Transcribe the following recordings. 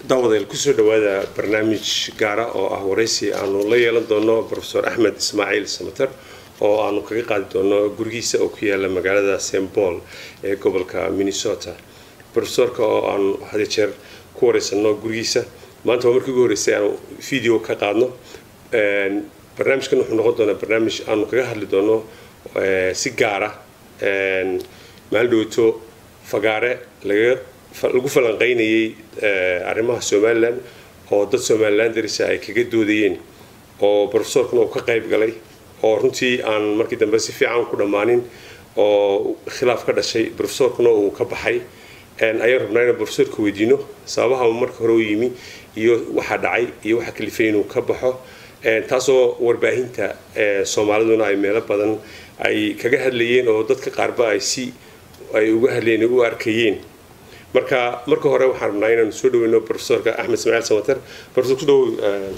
daawadayaal kusoo dhawaada barnaamij gaara oo ah waraysi aanu la yeelan doono profesor axmed ismaaciil samater oo aanu kaga qaadi doono gurigiisa oo ku yaala magaalada st paul ee gobolka minnesota profesorka oo aanu hadiyo jeer ku wareysano gurigiisa maanta waa markii ugu horreysay aanu video ka qaadno barnaamijkan wuxuu noqon doonaa barnaamij aanu kaga hadli doono si gaara maalin dhowto fagaare laga lagu falanqaynayay arrimaha somalilan oo dad somalilan darisa ay kaga doodayeen oo profesorkuna uu ka qayb galay oo runtii aan markii dambe si fiican ku dhammaanin oo khilaaf ka dhashay profesorkuna uu ka baxay ayaan rabnaa inaan profesorka weydiino sababaha marka hore u yimi iyo waxa dhacay iyo waxa kalifay inuu ka baxo taasoo warbaahinta soomaaliduna ay meelo badan ay kaga hadlayeen oo dadka qaarba ay si ay uga hadlayeen u arkayeen marka marka hore waxaan rabnaa inaanu soo dhaweyno profesorka axmed ismaaciil samater profesor ku dhawow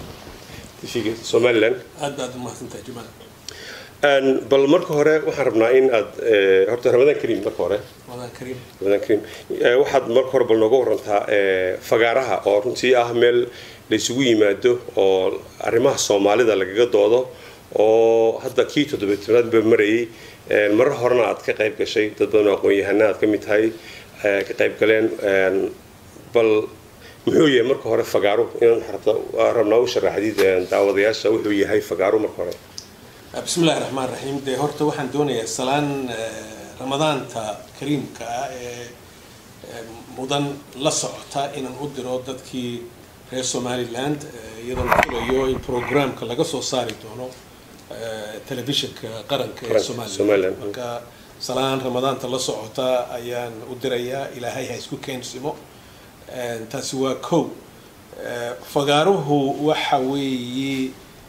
tv somaliland aad baad umahadsantahay jamaal bal marka hore waxaan rabnaa in aad horta ramadaan kariim marka hore wadaan kariim ramadaan kariim waxaad marka hore bal nooga warantaa fagaaraha oo runtii ah meel la isugu yimaado oo arrimaha soomaalida lagaga doodo oo hadda kii toddobeetanaad ba marayay marar horena aad ka qayb gashay dad badan oo aqoon-yahana aad ka mid tahay ka qayb galeen bal muxuu yahay marka hore fagaaro inaan rabnaa u sharaxdid daawadayaasha wuxuu yahay fagaaro marka hore bismi illahi raxmaan raxiim dee horta waxaan doonayaa salaan ramadaanta kariimka ah ee mudan la socota inaan u diro dadkii reer somaliland iyadoo la filayo in programka laga soo saari doono telefishinka qaranka ee somaliland marka salaan ramadaanta la socota ayaan u dirayaa ilaahay ha isku keensimo taasi waa kow fagaaruhu waxa weeye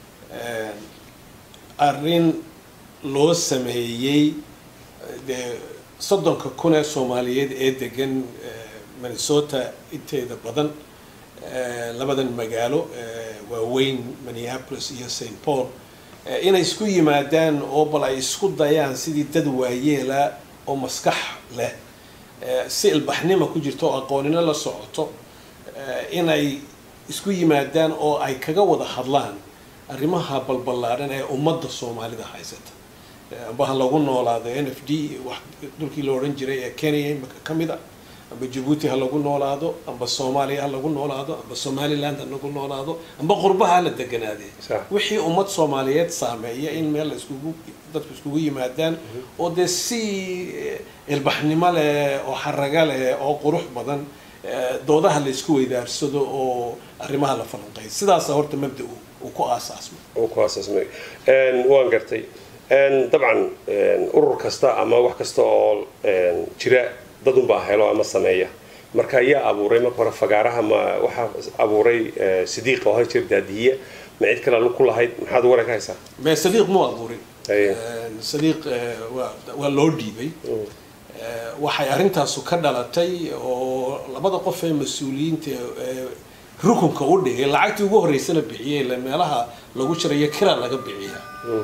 arrin loo sameeyey dee soddonka kun ee soomaaliyeed ee degan minnesota inteeda badan labadan magaalo waaweyn minneapolis iyo st paul inay isku yimaadaan oo bal ay isku dayaan sidii dad waayeela oo maskax leh si ilbaxnima ku jirto oo aqoonino la socoto inay isku yimaadaan oo ay kaga wada hadlaan arrimaha balballaadhan ee ummadda soomaalida haysata amba ha lagu noolaado n f d dhulkii la odhan jiray ee kenya imika ka mid a amba jabuuti ha lagu noolaado amba soomaaliya ha lagu noolaado amba somaliland ha lagu noolaado amba qurbaha ha la deganaadee wixii ummad soomaaliyeed saameeya in meel laiskugu dadku iskugu yimaadaan oo dee si ilbaxnimo leh oo xaraga leh oo qurux badan doodaha la isku weydaarsado oo arrimaha la falanqeeyo sidaasa horta mabda uu ku aasaasmay uu ku aasaasmay waan gartay dabcan urur kasta ama wax kasta oo jira dad unbaa helo ama sameeya marka yaa abuuray marka hore fagaaraha ma waxaa abuuray sidiiq oo hal jir daadiya ma cid kale ku lahayd maxaad waran ka haysaa me sadiiq muu abuurin sadiiq waa loo dhiibay waxay arrintaasu ka dhalatay oo labada qof ee mas-uuliyiinta rukunka u dhigay lacagtii ugu horreysana bixiyay ile meelaha lagu jirayo kira laga bixiya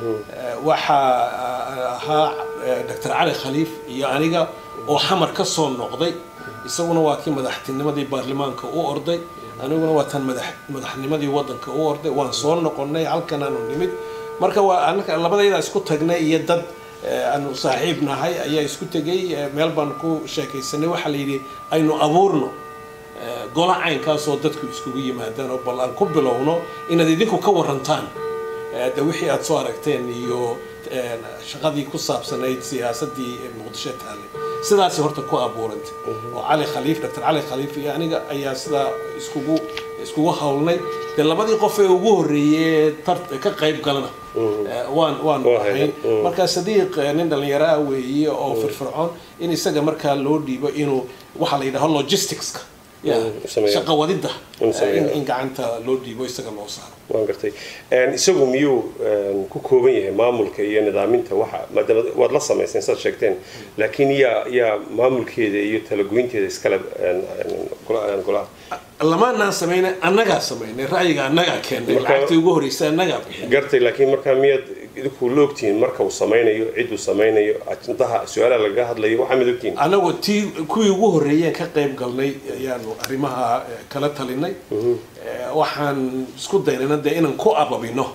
waxaa ahaa doctor cali khaliif iyo aniga oo xamar ka soo noqday isaguna waa kii madaxtinimadii baarlamaanka u orday aniguna waa tan madaxnimadii wadanka u orday waan soo noqonay halkan aanu nimid marka waa labadayda isku tagnay iyo dad aanu saaxiib nahay ayaa isku tegay meel baan ku sheekaysanay waxaa la yidhi aynu abuurno gola caynkaasoo dadku iskugu yimaadaan oo bal aan ku bilowno inaad idinku ka warantaan de wixii aada soo aragteen iyo shaqadii ku saabsanayd siyaasadii muqdisho taale sidaasi horta ku abuurantay oo cali khaliif doctor cali khaliif iyo aniga ayaa sidaa iskugu iskugu hawlnay dee labadii qof ee ugu horreeyey tar ka qayb galana waan waan ahayn marka sadiiq nin dhallinyaro ah weeye oo firfircoon in isaga markaa loo dhiibo inuu waxaa la yidhaho logisticska shaqa wadida in gacanta loo dhiibo isaga loo saaro waan gartay isagu miyuu ku kooban yahay maamulka iyo nidaaminta waxa maadaama waad la samayseen saad sheegteen laakiin yaa yaa maamulkeeda iyo talagoynteeda iskale golaha lamaanaan samaynay annagaa samaynay ra'yiga annagaa keennay lacagtii ugu horreysay annagaa bixin gartay laakiin markaa miyaad idinku la ogtihiin marka uu samaynayo ciduu samaynayo ajendaha su-aalaha lagaga hadlayo waxaa mid ogtihiin anagu tii kuwii ugu horreeyeen ka qayb galnay ayaanu arrimaha eh, kala talinay Eh, waxaan isku daynayna dee inaan ku ababino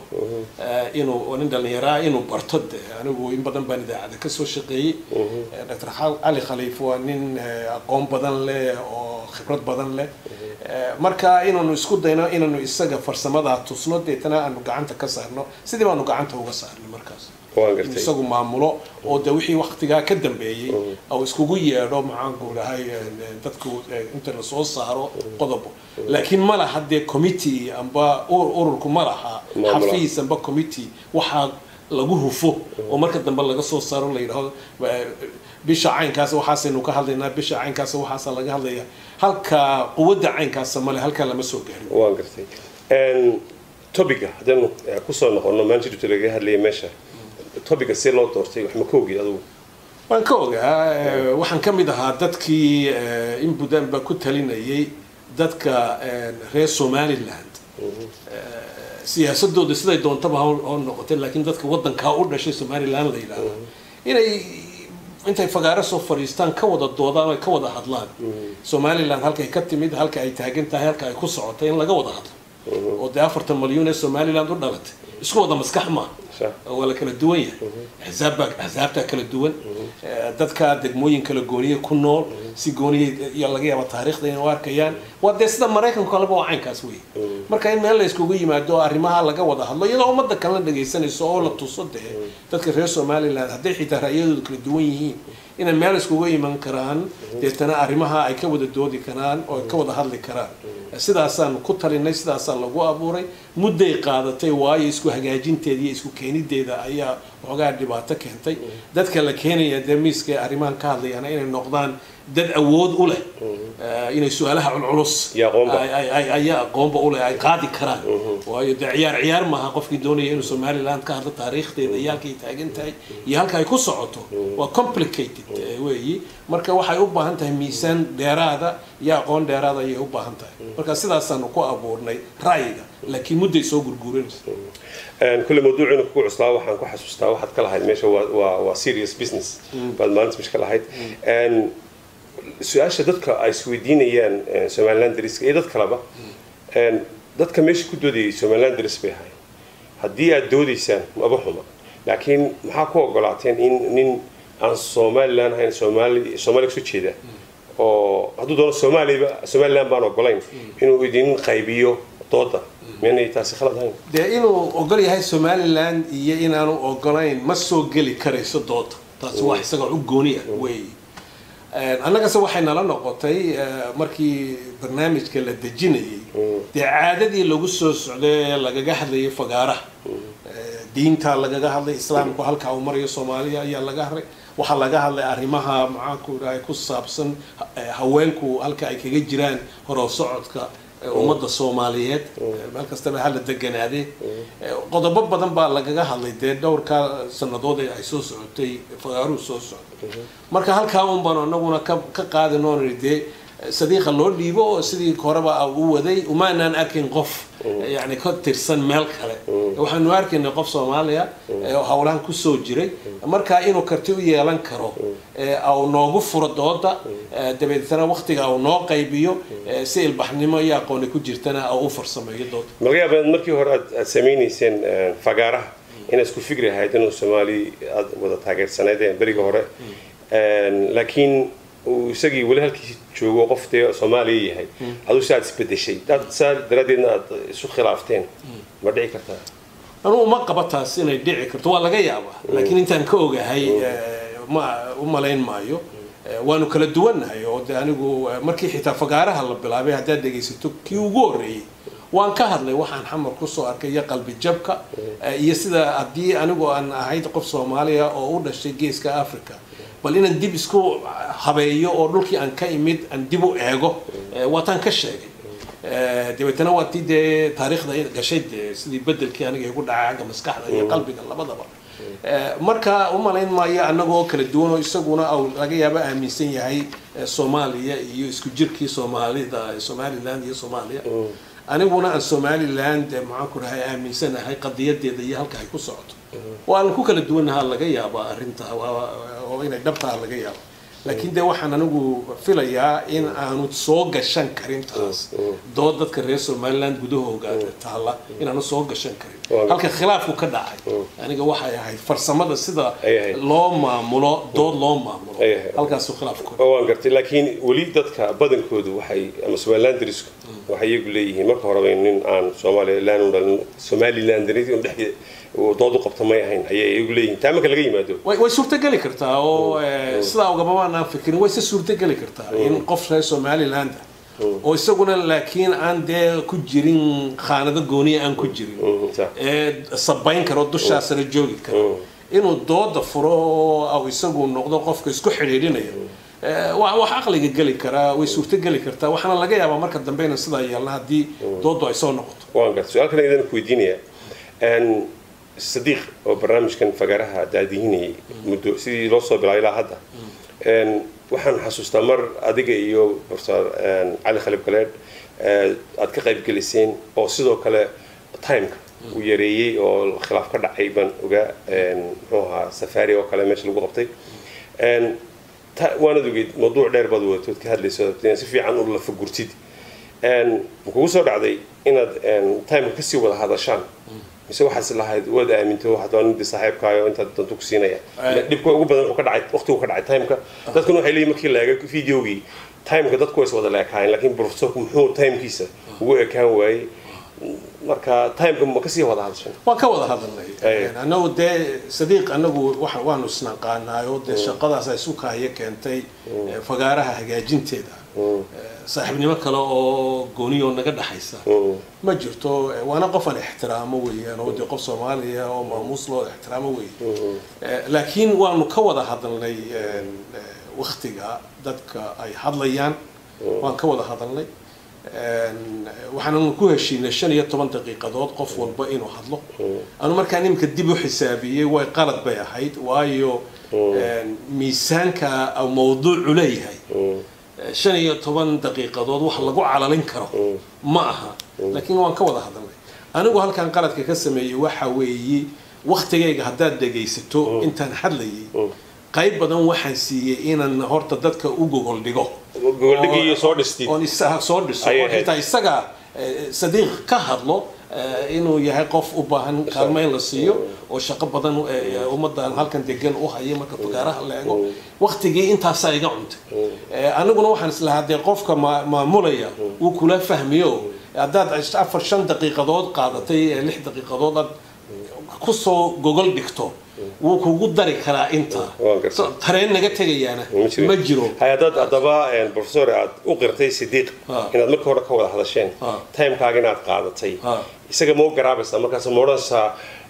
eh, inuu oo nin dhallinyaraa inuu barto de anigu in badan baan idaacada ka soo shaqeeyey Eh, dr Xal- cali khaliif waa nin eh, aqoon badan leh oo khibrad badan leh Eh, marka inaanu isku dayno inaanu isaga farsamadaa tusno deetana aanu gacanta ka saarno sidii baanu gacanta uga saarnay markaas waan in gartay isagu maamulo oo de wixii waktigaa ka dambeeyey oo iskugu yeedho maxaanku dhahay dadku eh, inta la soo saaro qodob laakiin ma laha dee committee amba ur- ururku ma laha Maamula. xafiis amba committee waxaa lagu hufo oo marka dambe laga soo saaro la yidhaahdo eh, bisha caynkaas waxaasaynu ka hadlaynaa bisha caynkaas waxaasa laga hadlaya halka quwadda caynkaasa male halkaa lama soo gaarin waan gartay Een, topiga haddaynu eh, kusoo noqono maanta laga hadlayay meesha topiga si loo doortay wax ma ka ogid adugu waan ka ogaa eh, waxaan ka mid ahaa dadkii eh, in budanba ku talinayay dadka eh, reer somaliland Eh, siyaasadooda siday doontaba ha ha noqotay laakiin dadka wadankaa u dhashay somaliland la yidhaahdo inay intay fagaaro soo fadhiistaan ka wada doodaan ay ka wada hadlaan somaliland halkay ka timid halka ay taagan tahay halka ay ku socotay in laga wada hadlo oo dee afartan malyuun ee somaliland u dhalatay isku wada maskax maaha Sax. waa la kala duwan yahay axzaabbaa axzaabtaa kala duwan Eh, dadka degmooyin kala gooniya ku nool si gooniya iyo laga yaaba taariikhda inay u arkayaan waa dee sida maraykanka kaleba waa caynkaas wey marka in meel la iskugu yimaado oo arrimaha laga wada hadlo iyadoo ummadda kalena dhegaysanayso oo la tuso dee dadka reer somaliland hadday xitaa ra'yadoodu kala duwan yihiin inay meel iskugu iman karaan deetana arrimaha ay ka wada doodi karaan oo ay ka wada hadli karaan sidaasaan ku talinay sidaasaa lagu abuuray mudday qaadatay waayo isku hagaajinteeda iyo isku keenideeda ayaa waxoogaa dhibaato keentay dadka la keenaya dee miiska ee arrimahan ka hadlayana inay noqdaan dad awood u leh eh, inay su-aalaha culculus Iyo aqoonba. ay- ay- ay- ayaa aqoonba u leh ay qaadi karaan waayo dee ciyaar ciyaar maaha qofkii doonaya inuu somaliland ka hadlo taariikhdeeda iyo halkay taagan tahay iyo halka ay ku socoto waa complicated eh, weeyi marka waxay u baahan tahay miisaan dheeraada iyo aqoon dheeraada ayay u baahan tahay marka sidaasaanu ku abuurnay ra'yiga laakiin mudday soo gurguuranaysa Een, kulle mawduucina kugu cuslaa waxaan ku xasuustaa waxaad ka lahayd meesha waa, waa, waa serious business baad maalinta meesha ka lahayd Een, su-aasha dadka ay isweydiinayaan eh, somaliland dariska iyo dad kaleba een, dadka meesha ku doodayay somaliland daris bay ahayn haddii aad doodaysaan maba xuma laakiin maxaa ku ogolaateen in nin aan somaliland ahayn soomaali soomaaliya kasoo jeeda oo hadduu doono soomaaliba somaliland baan ogolayn inuu idin qaybiyo dooda miyanay taasi khalad ahayn dee inuu ogol yahay somaliland iyo inaanu ogolayn ma soo geli karayso dooda taasi waa isaga u gooniya wey annagase waxay nala noqotay eh, markii barnaamijka la dejinayay dee caadadii lagu soo socday ee lagaga hadlayay fagaaraha Eh, diinta lagaga hadlay islaamku halka uu marayo soomaaliya ayaa laga hadlay waxaa laga hadlay arrimaha maxaanku dhahay ku saabsan eh, haweenku halka ay kaga jiraan horow socodka eh, ummadda soomaaliyeed Eh, meel kastaba hala deganaadee Eh, qodobo badan baa lagaga hadlay dee dhowrka sannadood ee ay soo socotay fagaaruhu soo socday marka halkaa un baan anaguna ka ka qaadin oon idhi dee sadiiqa loo dhiibo oo sidii horeba u waday umaanaan arkin qof yani ka tirsan meel kale waxaanu arkaynay qof soomaaliya ee howlahan kusoo jiray marka inuu karti u yeelan karo ee au noogu furo dooda ee dabeetana waktiga au noo qaybiyo ee si ilbaxnimo iyo aqooni ku jirtana au u farsameeyo dooda laga yaaba inaad markii hore aad aad samaynayseen eh, fagaaraha inaad isku fikri ahayd inuu soomaali aad wada taageersanaydeen beriga hore Een, laakiin uu isagii weli halkii joogo qof dee soomaaliya yahay aduu si aad isbedeshay dad saa daraaddeedna aad isu khilaafteen ma dhici kartaa anugu ma qaba taas inay dhici karto waa laga yaabaa laakiin intaan ka ogahay eh, ma u malayn maayo Eh, waanu kala duwannahay oo de anigu eh, markii xitaa fagaaraha la bilaabay haddaad dhegaysato kii ugu horreeyey waan ka hadlay waxaan xamar kusoo arkay iyo qalbi jabka eh, iyo sida haddii anigu aan ahayd qof soomaaliya oo u dhashay geeska africa bal inaan dib isku habeeyo oo dhulkii aan ka imid aan dib u eego eh, waataan ka sheegay Eh, dabeetana waa tii dee taariikhda gashay dee sidii bedelkii aniga igu dhacay xagga maskaxda iyo qalbiga labadaba Eh, marka u malayn maayo annagoo kala duwan oo isaguna au laga yaabo aaminsan yahay eh, soomaaliya iyo isku jirkii soomaalida somaliland iyo soomaaliya aniguna aan somaliland maxaan ku dhahay aaminsanahay qadiyadeeda iyo halka ay ku socoto oo aan ku kala duwanaha laga yaaba arrinta oo inay dhabtaha laga yaabo laakiin dee waxaan anigu filayaa in aanu soo gashan karin taas dood dadka reer somaliland gudahooga taalla inaanu soo gashan karin halka khilaafku ka dhacay aniga waxay ahayd farsamada sida loo maamulo dood loo maamulo halkaasu khilaafku waan gartay laakiin weli dadka badankoodu waxay ama somalilanderisku waxay iyagu leeyihiin marka horeba nin aan somaliland somaliland dhex dood u qabta may ahayn ayay iyagu leeyihiin taa marka laga yimaado way suurtogeli kartaa oo sidaa ugamabaan aan fikirin way se suurtogeli kartaa in qof reer somaliland oo isaguna laakiin aan dee ku jirin khaanado gooniya aan ku jirin ee sabayn karo dushaa sare joogi karo inuu dooda furo oo isagu noqdo qofka isku xidhiidhinaya wax aqliga geli karaa way suurto geli kartaa waxaana laga yaabaa marka dambe inaan sidaa yeelna haddii doodu ay soo noqoto waan garta su-aal kale idaan ku weydiinaya sadiiq oo barnaamijkan fagaaraha daadihinayay muddo sidii loo soo bilaabay ilaa hadda waxaan xasuustaa mar adiga iyo professor cali khalib galeed aad ka qayb geliseen oo sidoo kale timeka uu yareeyey oo khilaaf ka dhacay baan ogaa muxuu ahaa safari oo kale meesha lagu qabtay waanad ogeyd mawduuc dheer baad wadatood ka hadlayso si fiican u lafa gurtid kugu soo dhacday inaad timeka kasii wada hadashaan mise waxaas lahayd waad aaminto waxaad nidi saaxiibkaayo intaad danto ku siinaya dhibka ugu badan ka dhacay waqtigu ka dhacay timeka dadkuna waxay leeyihin markii la eego videogii timeka dadku ways wada leekaayeen laakiin professorku muxuu timekiisa ugu ekaan waayey marka timeka ma kasii wada hadashan waan ka wada hadalnay anagu dee sadiiq anagu waanu isnaqaanaayo dee shaqadaas ay sukaayo keentay fagaaraha hagaajinteeda saaxiibnimo kale oo gooniyoo naga dhaxaysa ma jirto waana qof aan ixtiraamo weeyaan oo dee qof soomaaliya oo maamuus loo ixtiraamo weeye laakiin waanu ka wada hadalnay waktiga dadka ay hadlayaan waan ka wada hadalnay waxaannu ku heshiinay shan iyo toban daqiiqadood qof walba inuu hadlo anu markaan iminka dib u xisaabiyey way qalad bay ahayd waayo miisaanka mawduucu leeyahay shan iyo toban daqiiqadood wax lagu calalin karo ma aha laakiin waan ka wada hadalnay anigu halkan qaladka ka sameeyey waxa weeye waktigayga haddaad dhegaysato intaan hadlayay qayb badan waxaan siiyey inaan horta dadka u gogol dhigo soo dhistid oon soo dhiso oo xitaa isaga sadiiq ka hadlo inuu yahay qof u baahan kaalmo in la siiyo oo shaqo badan ummadan halkan degan u haya marka fagaaraha la eego waktigii intaasaa iga cuntay aniguna waxaan islahaa dee qofka maamulaya wuu kula fahmiyo haddaad afar shan daqiiqadood qaadatay lix daqiiqadood aad kusoo gogol dhigto wuu kugu dari karaa inta tareen naga tegayaana ma jiro hay-adaad haddaba professor aad u qirtay sidiiq inaad marka hore ka wada hadasheen timekaaga inaad qaadatay isaga ma u garaabaysaa markaas ma odhanaysaa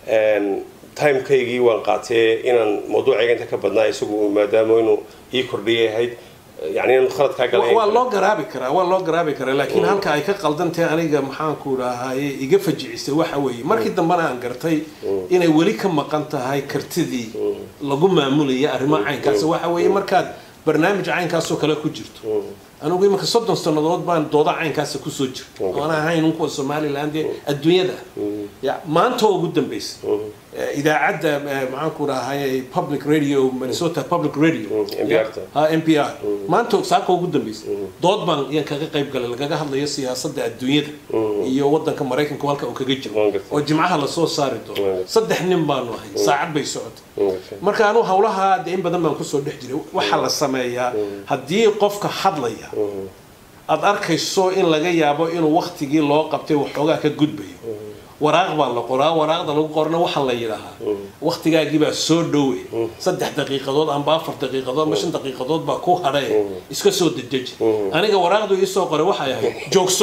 timekaygii waan qaatee inaan mawduucayga inta ka badnaa isagu maadaama inuu ii kordhiyay ahayd yani inaan khalad kaa galay waa loo garaabi karaa waa loo garaabi karaa laakiin halka ay ka qaldantahay aniga maxaanku dhahaye iga fajicisay waxa weeye markii dambena aan gartay inay weli ka maqan tahay kartidii lagu maamulaya arrimaha caynkaas waxa weeye markaad barnaamij caynkaasoo kale ku jirto anigu iminka soddon sannadood baan dooda caynkaasa kusoo jirta oona ahayn un kuwa somaliland ee adduunyada ya maanta oo ugu dambaysa idaacadda maxaanku dhahay public radio minnesota public radio m p r maanta saaka ugu dambaysa dood baan yaan kaga qayb galay lagaga hadlayo siyaasadda adduunyada iyo wadanka maraykanka halka uu kaga jiro oo jimcaha lasoo saari doono saddex nin baanu ahay saacad bay socotay marka anu hawlaha dee in badan baan kusoo dhex jiray waxaa la sameeyaa haddii qofka hadlaya aada arkayso in laga yaabo inuu waktigii loo qabtay waxoogaa ka gudbayo waraaq baa la qoraa waraaqda lagu qorna waxaa la yidhaahaa waktigaagii baa soo dhowe saddex daqiiqadood amba afar daqiiqadood amba shan daqiiqadood baa ku hadhae iska soo dedeji aniga waraaqdu iisoo qoray waxay ahayd joogso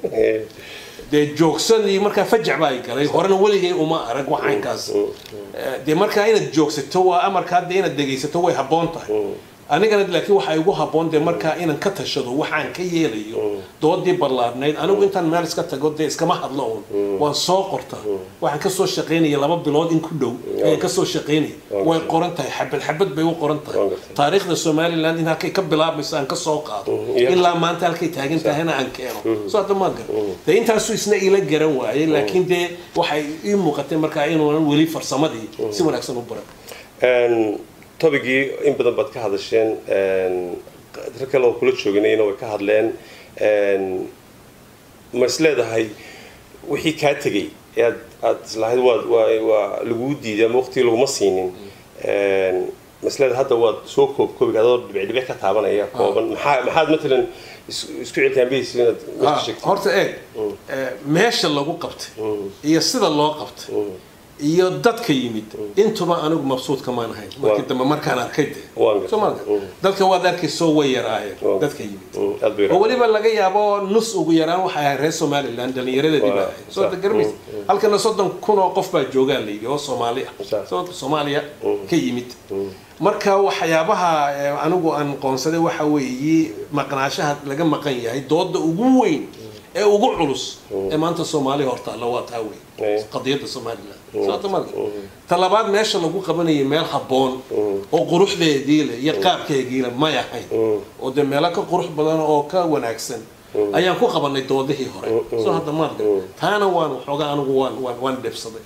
dee joogsadii markaa fajac baa ay galay horena weligay uma arag waxaynkaas dee markaa inaad joogsato waa amarka hadda inaad dhegaysato way habboon tahay anigana laakiin waxaa igu habboon dee markaa inaan ka tashado waxaan ka yeelayo doodii ballaarnayd anigu intaan meel iska tago dee iskama hadlo uun waan soo qorta waxaan kasoo shaqaynaya laba bilood in ku dhow ayaan kasoo shaqaynaya way qoran tahay xabad xabad bay u qoran tahay taariikhda somaliland in halkay ka bilaabmayso aan kasoo qaado ilaa maanta halkay taagan tahayna aan keeno soo hadda maa garan dee intaasuu isna ila garan waayay laakiin dee waxay ii muuqatay markaa inuunan weli farsamadii si wanaagsan u baran tobigii in badan baad ka hadasheen rag kale oo kula jooginayna way ka hadleen ma is leedahay wixii kaa tegay ee aad aad islahayd waad waa waa laguu diiday ama waqtigii laguma siinin ma is leedahay hadda waad soo koob koobiga adoo dhibic dhibic ka taabanaya kooban maxaa maxaad matalan isku cilkaanbihaysa inaad meesha sheegtay horta eeg meesha lagu qabtay iyo sida loo qabtay iyo dadka yimid intuba anigu mabsuudka maan ahayn markii dambe markaan arkay de soomaalka dadka waad arkaysoo way yaraayeen dadka yimid oo weliba laga yaabo nus ugu yaraan waxay ahayd reer somaliland dhallinyaradeedii baa ahayd soo garmays halkana soddon kun oo qof baa joogaa la yidhi oo soomaali ah sababta soomaaliya ka yimid marka waxyaabaha anigu aan qoonsaday waxa weeye maqnaashaha laga maqan yahay dooda ugu weyn ee ugu culus ee maanta soomaaliya hortaalla waa taa weyn qadiyadda somaliland sababta marka talabaad meesha lagu qabanayay meel habboon oo quruxdeedii leh iyo qaabkeegii leh may ahayn oo dee meelo ka qurux badan oo ka wanaagsan ayaan ku qabanay doodihii hore soo hadda maadka taana waan waxoogaa anigu waan waan waan dhibsaday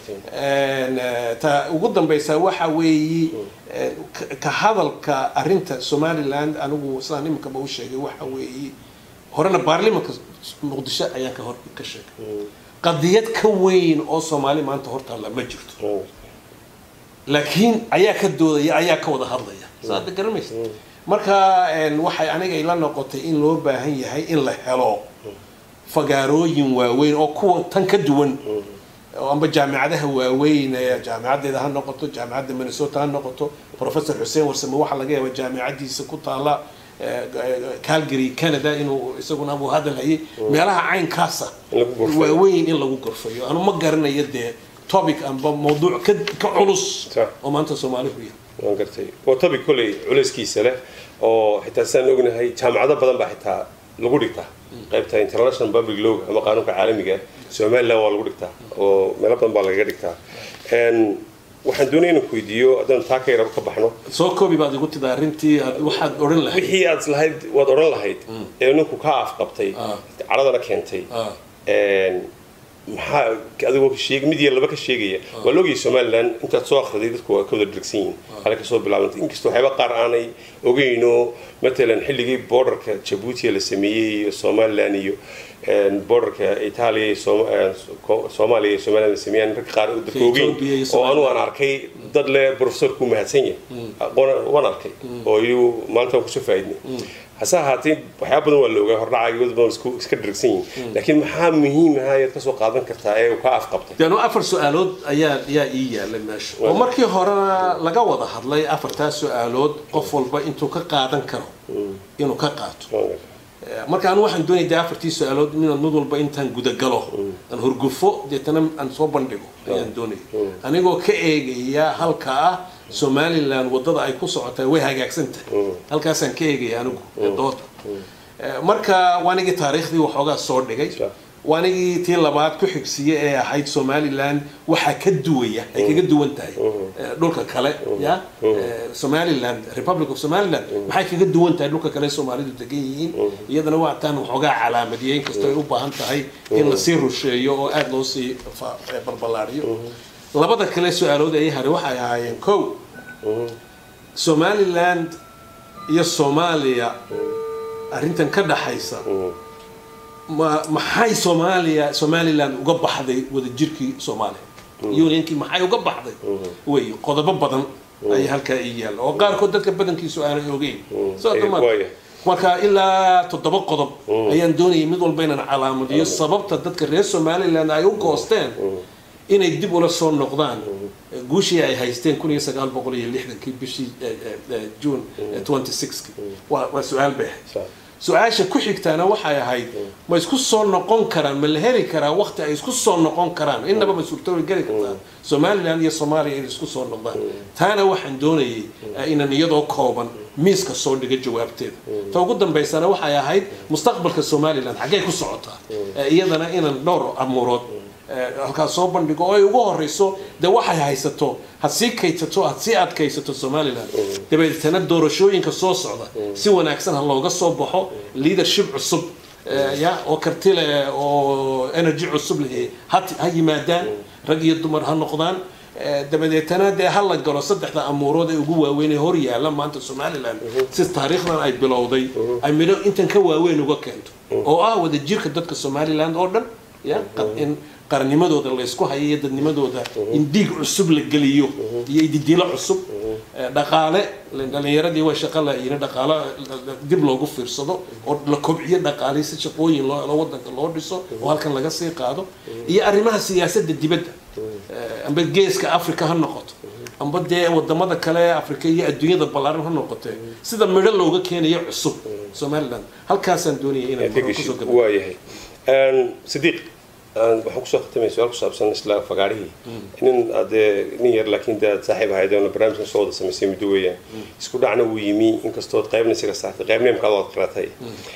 ta ugu dambaysa waxa weeye ka hadalka arrinta somaliland anigu sidaan iminkaba u sheegay waxa weeye horena baarlimanka muqdisho ayaan ka hor ka sheegay qadiyad ka weyn oo soomaali maanta hortaalla ma jirto laakiin ayaa ka doodaya ayaa ka wada hadlaya saada garamaysa marka waxay aniga ila noqotay in loo baahan yahay in la helo fagaarooyin waaweyn oo kuwa tan ka duwan amba jaamicadaha waaweyn ee jaamicadeeda ha noqoto jaamicadda minnesota ha noqoto professor xuseen warsame waxaa laga yaaba jaamicadiisa ku taala calgary canada inuu isaguna abuu hadal hayay meelaha caynkaasa waaweyn in lagu gorfayo anu ma garanayo dee topic amba mawduuc ka ka culus oo maanta soomaali ku yahay waan gartay waa topic kolley culayskiisa leh oo xitaa sidaan ognahay jaamacado badan baa xitaa lagu dhigtaa qaybta international public law ama qaanuunka caalamiga somaliland waa lagu dhigtaa oo meelo badan baa lagaga dhigtaa waxaan doonaya inaan ku weydiiyo haddaan taa ka yaraba ka baxno soo koobi baad igu tidaa arrintii waxaad odhan lahayd wixii aad lahayd waad odhan lahayd ee ninku kaa afqabtay caradana keentay maxaa adigoo ka sheeg mid iyo laba ka sheegaya waa loogayay somaliland intaad soo akhriday dadku waa ka wada dhergsan yihiin hale kasoo bilaabantay inkastoo waxyaaba qaar aanay ogeyno matalan xilligii borderka jabuuti la sameeyey iyo somaliland iyo borderka itaaliya iyo soomaaliya iyo somaliland la sameeyaan rag qaar dadka ogeyn oo anu aan arkay dad le professorku mahadsan yahay waan arkay oo iyu maanta waan kusoo faaidnay hase ahaatee waxyaaba badan waa la ogaa hordhacaaga badan iska dhergsan yihin laakiin maxaa muhiim aha ayaad kasoo qaadan kartaa ee uu ka afqabtay danu afar su-aalood ayaa ayaa ii yaalay meesha oo markii horena laga wada hadlay afartaa su-aalood qof walba intuu ka qaadan karo inuu ka qaato marka anu waxaan doonaya de afartii su-aalood inaan mid walba intaan gudagalo aan horgufo deetana aan soo bandhigo ayaan doonaya anigoo ka eegaya halka ah somaliland wadada ay ku socotaa way hagaagsan tahay halkaasaan ka eegaya anigu dooda marka waanigii taariikhdii waxoogaa soo dhigay waanigii tii labaad ku xigsiye ee ahayd somaliland waxaa ka duwaya ay kaga duwan tahay dhulka kale ya somaliland republic of somaliland maxay kaga duwan tahay dhulka kale soomaalidu degan yihiin iyadana waa taan waxoogaa calaamadiyay inkastoo ay u baahan tahay in lasii rusheeyo oo aada loo sii balballaariyo labada kale su-aalood ay haray waxay ahaayeen kow somaliland iyo soomaaliya arrintan ka dhaxaysa ma maxay soomaaliya somaliland uga baxday wadajirkii soomaaliya unionkii maxay uga baxday wey qodobo badan ay halkaa ii yaalla oo qaarkood dadka badankiisu aanay ogeyn marka ilaa toddoba qodob ayaan doonayay mid walba inaan calaamadiyo sababta dadka reer somaliland ay u goosteen inay dib ula soo noqdaan guushii ay haysteen kun iyo sagaal boqol iyo lixdankii bishii june twenty sixki waa waa su-aal bay ahayd su-aasha ku xigtaana waxay ahayd ma isku soo noqon karaan ma la heli karaa waqti ay isku soo noqon karaan innaba ma suurtoobi geli kartaa somaliland iyo soomaaliya inay isku soo noqdaan taana waxaan doonayay inaan iyadoo kooban miiska soo dhiga jawaabteeda ta ugu dambaysana waxay ahayd mustaqbalka somaliland xaggay ku socotaa iyadana inaan dhowr amuurood halkaas soo bandhigo oo ay ugu horeyso dee waxay haysato had sii kaysato had sii adkaysato somaliland dabeetana doorashooyinka soo socda si wanaagsan ha looga soo baxo leadership cusub ya oo karti leh oo energy cusub leh ha yimaadaan rag iyo dumar ha noqdaan dabadeetana dee ha la galo saddexda amuurood ee ugu waaweyn ee hor yaalla maanta somaliland si taariikhdan ay bilowday ay midho intan ka waaweyn uga keento oo ah wadajirka dadka somaliland oo dhan ya in qarannimadooda laysku hayo iyo dadnimadooda in dhiig cusub la geliyo iyo ididilo cusub dhaqaale dhalinyaradii way shaqa layiin dhaqaale dib loogu fiirsado oo la kobciyo dhaqaale si shaqooyin loo helo wadanka loo dhiso oo halkan laga sii qaado iyo arrimaha siyaasadda dibadda amba geeska africa ha noqoto amba dee wadamada kale ee africa iyo adduunyada ballaaran ha noqotee sida midho looga keenayo cusub somaliland halkaasaan doonaya inaan kusoo gabo waayahay sidiiq waxaan kusoo khatamaya su-aal ku saabsan isla fagaarihii nin adee nin yar laakiin dee saaxiib ahayd oona barnaamijkan soo wada samaysay muddo weeyaan isku dhacna wuu yimi inkastood qaybna isaga saartay qaybna imkaad waad qaratay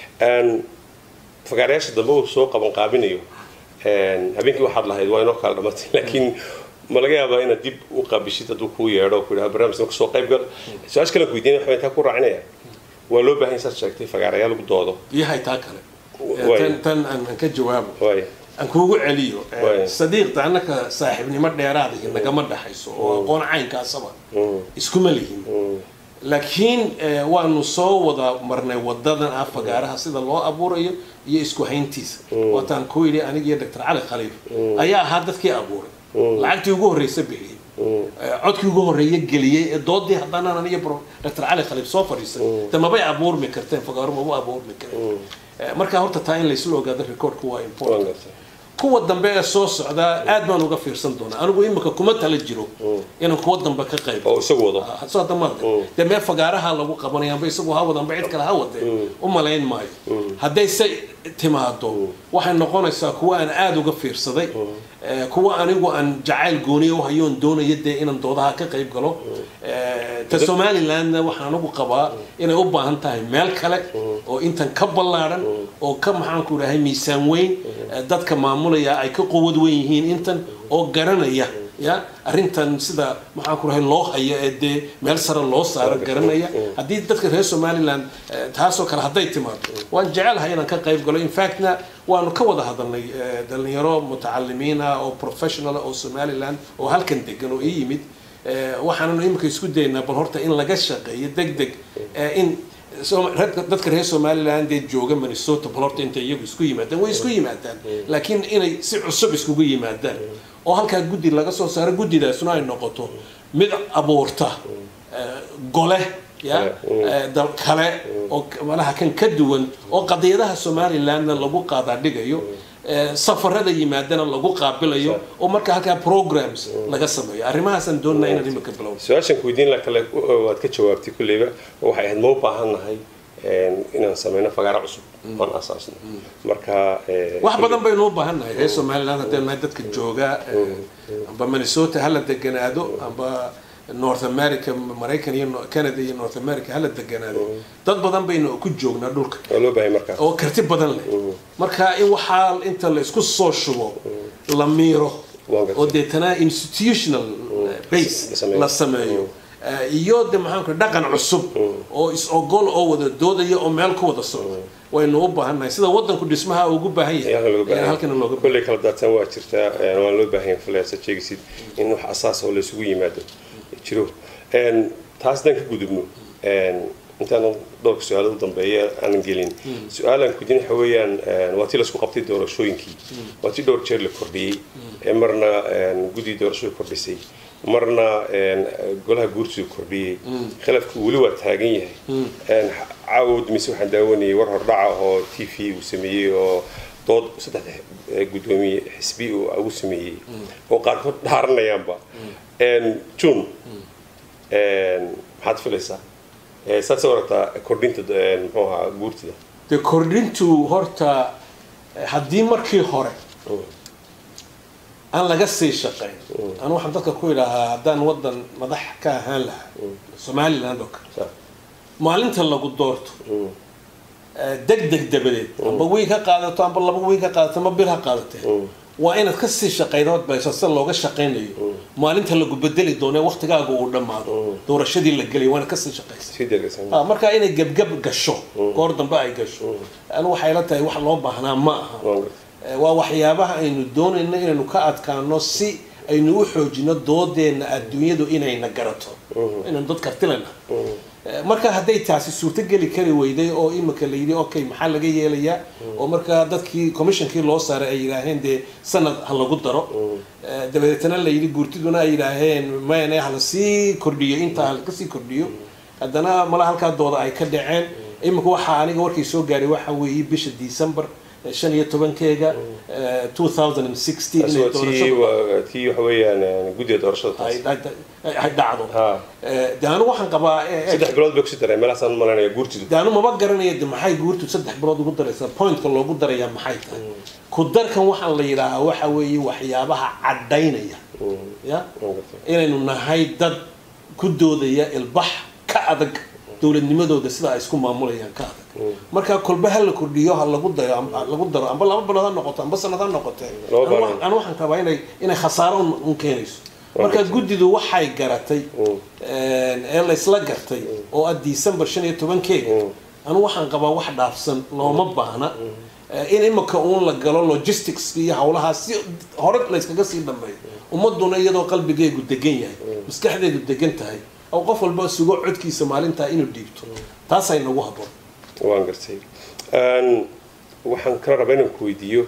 fagaarayaasha dambe uu soo qaban qaabinayo habeenkii waxaad lahayd waa inoo kala dhamatay laakiin ma laga yaabaa inaad dib u qaabishid hadduu kuu yeedho ku yidhaha barnaamijkan kasoo qayb gal su-aasha kale weydiinaya waxaa intaa ku raacinaya waa loo baahan saad sheegtay fagaarayaal lagu doodo yahay taa kale tan aan ka jawaabo waaya aan kuugu celiyo sadiiqta annaka saaxiibnimo dheeraada iyo nagama dhaxayso oo aqoon caynkaasaba iskuma lihin laakiin waanu soo wada marnay wadadan ah fagaaraha sida loo abuurayo iyo isku hayntiisa waataan ku yidhi aniga iyo doctor cali khaliif ayaa ahaa dadkii abuuray lacagtii ugu horreysa bixiyey codkii ugu horreeya geliyey ee doodii haddana aniga doctor cali khaliif soo fadhiisay de mabay abuurmi karteen fagaaro maba abuurmi kareen marka horta taa in laysla ogaado recordku waa important kuwa dambe ee soo socda aad baan uga fiirsan doonaa anigu imika kuma tala jiro inaan kuwa dambe ka qayb oo isagu wado soo damaadka dee mee fagaaraha lagu qabanaya amba isagu ha wada amba cid kale ha wadee u malayn maayo hadday se timaado waxay noqonaysaa kuwa aan aada uga fiirsaday kuwa anigu aan jacayl gooniya u hayoon doonaya dee inaan doodaha ka qayb galo ta somalilandna waxaan anigu qabaa inay u baahan tahay meel kale oo intan ka ballaadhan oo ka maxaanku idhahay miisaan weyn dadka maamulaya ay ka quwad weyn yihiin intan oo garanaya ya arrintan sida maxaan ku rahay loo hayo ee dee meel sare loo saaro garanaya haddii dadka reer somaliland taasoo kale hadday timaado waan jecelahay inaan ka qayb galo infactna waanu ka wada hadalnay dhalinyaro mutacalimiin ah oo professional oo somaliland oo halkan degan oo ii yimid waxaananu imika isku daynaa bal horta in laga shaqeeyo deg deg in dadka reer somaliland ee jooga minnesota bal horta intay iyagu isku yimaadaan way isku yimaadaan laakiin inay si cusub iskugu yimaadaan oo halkaa guddi laga soo saaro guddidaasuna ay noqoto mid abuurta gole ya kale oo malaha kan ka duwan oo qadiyadaha somalilandna lagu qaadaadhigayo safarada yimaadana lagu qaabilayo oo marka halkaa programs laga sameeyo arrimahaasaan doonaa inaan imika bilowno su-aashan ku weydiin la kale waad ka jawaabtay kulleyba waxay ahayd ma u baahan nahay inaan sameyno fagaaro cusub aan asaasno marka wax badan baynu u baahan nahay reer somaliland haddaynu nahay dadka jooga amba minnesota hala deganaado amba north america maraykan iyo canada iyo north america hala deganaado dad badan baynu ku joognaa dhulka waa loo baahay marka oo karti badan leh marka in waxaa inta la isku soo shubo la miiro oo deetana institutional base la sameeyo iyo de maxaanku dhaqan cusub oo is-ogol oo wada doodaya oo meel ku wada socda waynu u baahannahay sida wadanku dhismaha ugu baahan yahay halkana looga kolley kala daatan waa jirtaa waan loo baahan yahay faleasa sheegisid in wax asaas oo la isugu yimaado jiro taas haddaan ka gudubno intaan dhowrka su-aalo u dambeeya aanan gelin su-aalaan kudin waxa weeyaan waa tii laisku qabtay doorashooyinkii waa tii dhowr jeer la kordhiyey marna guddi doorashadu kordhisay marna golaha guurtidu kordhiyey khilaafku weli waa taagan yahay caawod mise waxaan daawanayay war hordhaca oo t v uu sameeyey oo dood saddex guddoomiye xisbi ugu sameeyey oo qaarkood dhaaranayaanba june maxaad filaysaa saad soo aragtaa kordhinta muxuu ahaa guurtida dee kordhintu horta haddii markii hore aan laga sii shaqayn anu waxaan dadka ku idhaahaa haddaan waddan madax ka ahaan lahaa somaliland oo kale maalinta lagu doorto deg deg dabadeed amba wiig ha qaadato amba laba wiig ha qaadato amba bil ha qaadatee waa inaad ka sii shaqaydood bayso sida looga shaqaynayo maalinta lagu bedeli doono waqtigaaga uu dhammaado doorashadii la gelay waa inaad kasii shaqaysa marka inay gebgab gasho goor dambe ay gasho anu waxay la tahay wax loo baahnaa ma aha waa waxyaabaha aynu doonayno inaynu ka adkaano si aynu u xoojino doodeenna adduunyadu inayna garato inaynu dad kartilana marka hadday taasi suurtogeli kari weyday oo imika la yidhi okay maxaa laga yeelayaa oo markaa dadkii commissionkii loo saaray ay yidhaaheen dee sanad ha lagu daro dabadeetana la yidhi guurtiduna ay yidhaaheen mayne hala sii kordhiyo intaa halakasii kordhiyo haddana mala halkaa dooda ay ka dhaceen imika waxaa aniga warkii soo gaaray waxa weeye bisha december shan iyo tobankeega two thousand and sixteen inay tii waxa weeyaan guddiga doorashada ay dhacdo de anu waxaan qabaa saddex bilood bay kusii dareen meelahaasaan malanaya guurtidu de anu maba garanaya de maxay guurtu saddex bilood ugu daraysaa pointka loogu darayaa maxay tahay ku darkan waxaan la yidhaahaa waxa weeye waxyaabaha caddaynaya ya inaynu nahay dad ku doodaya ilbax ka adag dowladnimadooda sida ay isku maamulayaan ka adag marka kolba ha la kordhiyo ha lagu dayo lagu daro amba laba bilood ha noqoto amba sanad ha noqote anu waxaan qabaa inay inay khasaaro un keenayso marka guddidu waxay garatay ee laysla gartay oo ah december shan iyo tobankeega anu waxaan qabaa wax dhaafsan looma baahna in imika uun la galo logistics iyo hawlahaa si hore layskaga sii dhameeyo ummaduna iyadoo qalbigeegu degan yahay maskaxdeedu degan tahay oo qof walba sugo codkiisa maalintaa inuu dhiibto taasay nagu haboon waan gartay waxaan kala rabaa inaan ku weydiiyo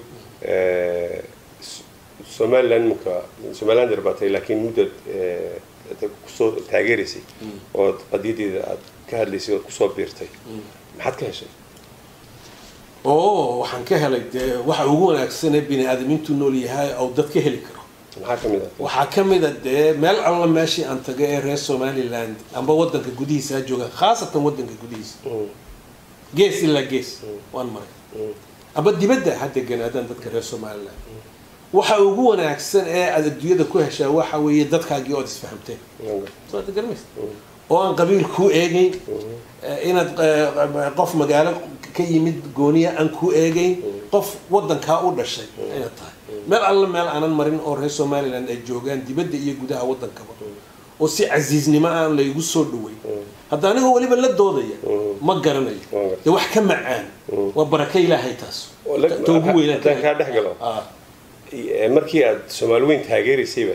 somaliland iminka somaliland yarbaatay laakiin muddaad kusoo taageeraysay ood qadiyadeeda aad ka hadlaysay ood kusoo biirtay maxaad ka heshay oo waxaan ka helay dee waxa ugu wanaagsanee bini aadamiintu nool yahay oo dad ka heli karo maxaa ka mid ah waxaa ka mid a dee meel alla meeshii aan taga ee reer somaliland amba wadanka gudihiisa ha joogaan khaasatan wadanka gudihiisa gees ilaa gees waan maray amba dibadda ha deganaadaan dadka reer somaliland waxa ugu wanaagsan ee aad adduunyada ku heshaa waxa weeye dadkaagii ood isfahamteen soo aad garmaysa oo aan qabiil kuu eegeyn inaad qof magaalo ka yimid gooniya aan kuu eegeyn qof wadankaa u dhashay inaad tahay meel alla meel aanan marin oo reer somaliland ay joogaan dibadda iyo gudaha wadankaba oo si casiiznimo aan laygu soo dhaweyn hadda anigoo weliba la doodaya ma garanayo dee wax ka macaan waa baraka ilaahay taas ta ugu haddaan kaa dhex galo markii aad soomaali weyn taageeraysayba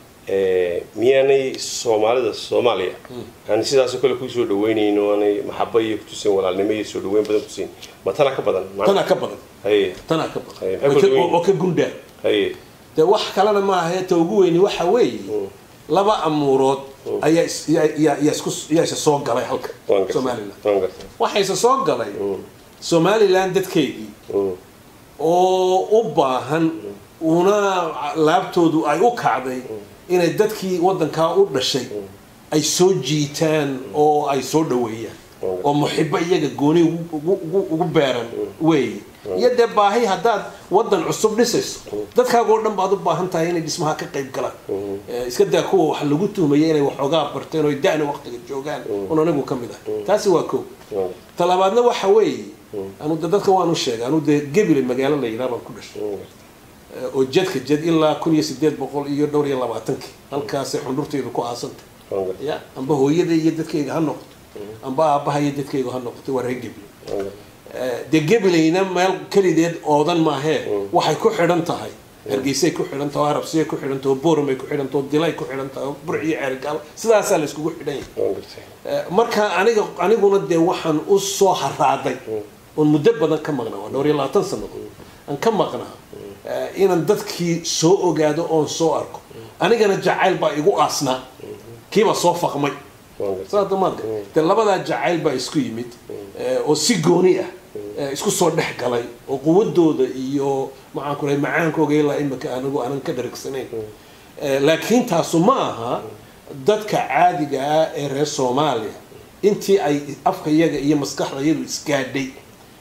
miyaanay soomaalida soomaaliya aan sidaasoo kale kusoo dhaweynayno aanay maxaba iyo kutusin walaalnimo iyo soo dhaweyn badan kusin ma tana ka badan tanaa ka badan haye tanaa ka badan Haye, maxay kala duwan oo ka gundhaa haye dee wax kalena ma ahae ta ugu weyni waxa weeye laba amuurood ayaa is- yaa- yaa- yaa isku yaa isa soo galay halka waan gartay somaliland waan gartay waxayse soo galay somaliland dadkeygii Mm, oo u baahan una laabtoodu ay u kacday inay dadkii wadankaa u dhashay ay soo jiitaan oo ay soo dhaweeyaan oo muxibo iyaga gooni ugu- ugu- ugu- ugu beeran weeye iyo dee baahi haddaad wadan cusub dhisayso dadkaagoo dhan baad u baahan tahay inay dhismaha ka qayb galaan Eh, iska daa kuwa wax lagu tuhmaya inay waxoogaa barteen oo da'na waqtiga joogaan un anigu ka mid ah taasi waa kow waan gartay talabaadna waxa weeye anu de dadka waanu sheegay anu dee gebile magaalo la yidhaha baan ku dhashay waan gartay Eh, oo jedka jed ilaa kun iyo sideed boqol iyo dhowr iyo labaatankii halkaasay xundhurtaydu ku aasantay waan gartay ya amba hooyada iyo dadkayga ha noqoto amba aabbaha iyo dadkayga ha noqoto waa reer gebile waan gartay Eh, dee gebilayna meel kelideed oodan maahee waxay ku xidhan tahay hargeysay ku xidhan tahay oo arabsiyay ku xidhan tahay oo booramay ku xidhan tahay oo dilay ku xidhan tahay oo burciyo ceerigaal sidaasaa la iskugu xidhan yahay waan gartay Eh, marka aniga aniguna dee waxaan u soo haraaday oon muddo badan ka maqnaa waa dhowr iyo labaatan sannadood aan ka maqnaa eh, inaan dadkii soo ogaado oon soo arko anigana jacayl baa igu aasnaa kiibaa soo faqmay waan gartay saas damaadka dee labadaa jacayl baa isku yimid eh, oo si gooni ah eh, isku soo dhex galay oo quwadooda iyo maxaan ku rahay macaankooga ilaa imika anigu aanan ka dharigsanayn Eh, laakiin taasu ma aha dadka caadiga ah ee reer soomaaliya intii ay afka yaga iyo maskaxda yadu isgaadhay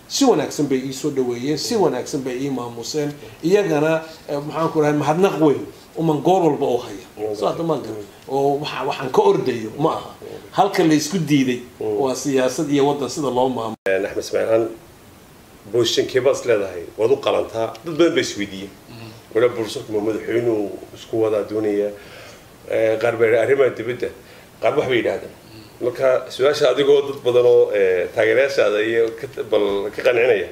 si wanaagsan bay ii soo dhaweeyeen si wanaagsan bay ii maamuseen iyagana maxaan ku rahay mahadnaq weyn uman goor walba u haya soo hadda ma garan oo waxa waxaan ka ordayo ma aha halka la isku diiday waa siyaasad iyo waddan sida loo maamulo axmed ismaaciilaan booshankee baad is leedahay waad u qalantaa dad badan baa isweydiiyey wala bursanku ma madaxweynuhu isku wadaa doonaya qaar baa arrimaha dibadda qaar wax bay yidhaahdeen marka su-aasha adigoo dad badan oo taageerayaashaada iyo bal ka qancinaya